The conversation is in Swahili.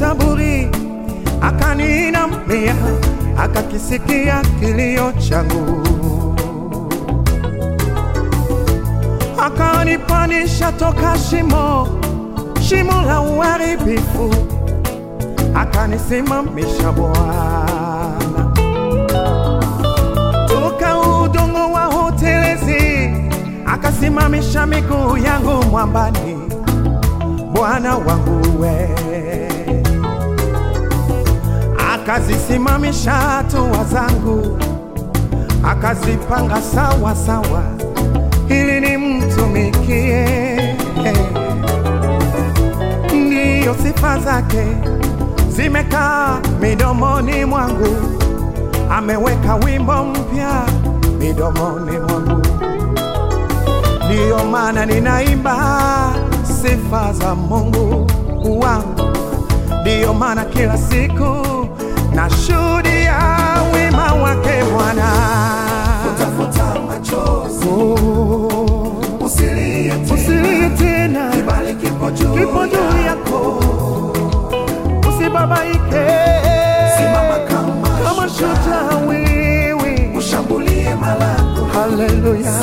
Zaburi, akaninamia, akakisikia kilio changu, akanipanisha toka shimo, shimo la uharibifu, akanisimamisha Bwana toka udongo wa hotelezi, akasimamisha miguu yangu mwambani. Bwana wangu we, akazisimamisha hatua zangu, akazipanga sawa sawa, ili nimtumikie. Ndiyo sifa zake zimekaa midomoni mwangu, ameweka wimbo mpya midomoni mwangu, ndiyo maana ninaimba sifa za Mungu wangu, ndiyo maana kila siku nashuhudia wema wake Bwana. Futa machozi, Oh, usilie tena, Usilie tena, kibali kipo juu kipo juu yako. yako, usibabaike, Simama kama kama shujaa, shujaa wewe. ushambulie malango, Haleluya,